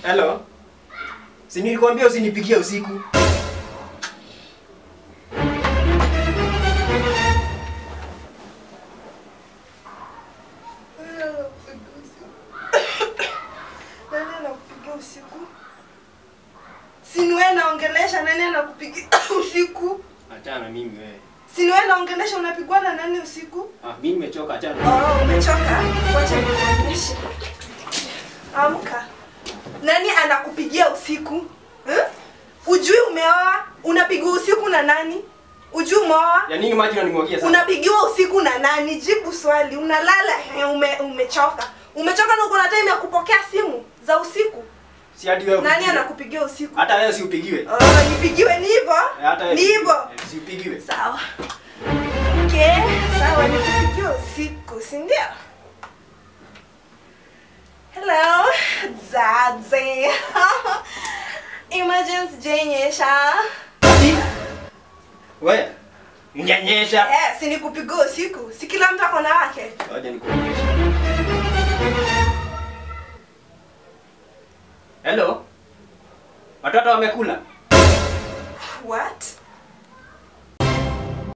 Hello. Si nilikwambia usinipigie usiku. Nani anakupigia usiku? Si ni wewe naongelesha, nani anakupigia usiku? Achana mimi wewe. Si ni wewe naongelesha, unapigwa na nani usiku? Ah, mimi nimechoka achana. Oh, umechoka? Wacha nikuonyeshe. Amka. Nani anakupigia usiku? Eh? Ujui umeoa? Unapigwa usiku na nani? Ujui umeoa? Ya nini maji unanimwagia sasa? Unapigiwa usiku na nani? Jibu swali. Unalala eh, ume, umechoka. Umechoka na uko na time ya kupokea simu za usiku. Si hadi wewe. Nani upigiwe. anakupigia usiku? Hata wewe si upigiwe. Oh, nipigiwe ni hivyo? Eh, Hata wewe. Ni si- hivyo. eh, Si upigiwe. Sawa. Okay, sawa nikupigia usiku, si ndio? Hello, Zaze. Emergency jenyesha. Ati? Wewe. Mnyanyesha. Eh, si nikupigia usiku. Si kila mtu ako na wake. Ngoja nikuonyeshe. Hello. Watoto wamekula? What?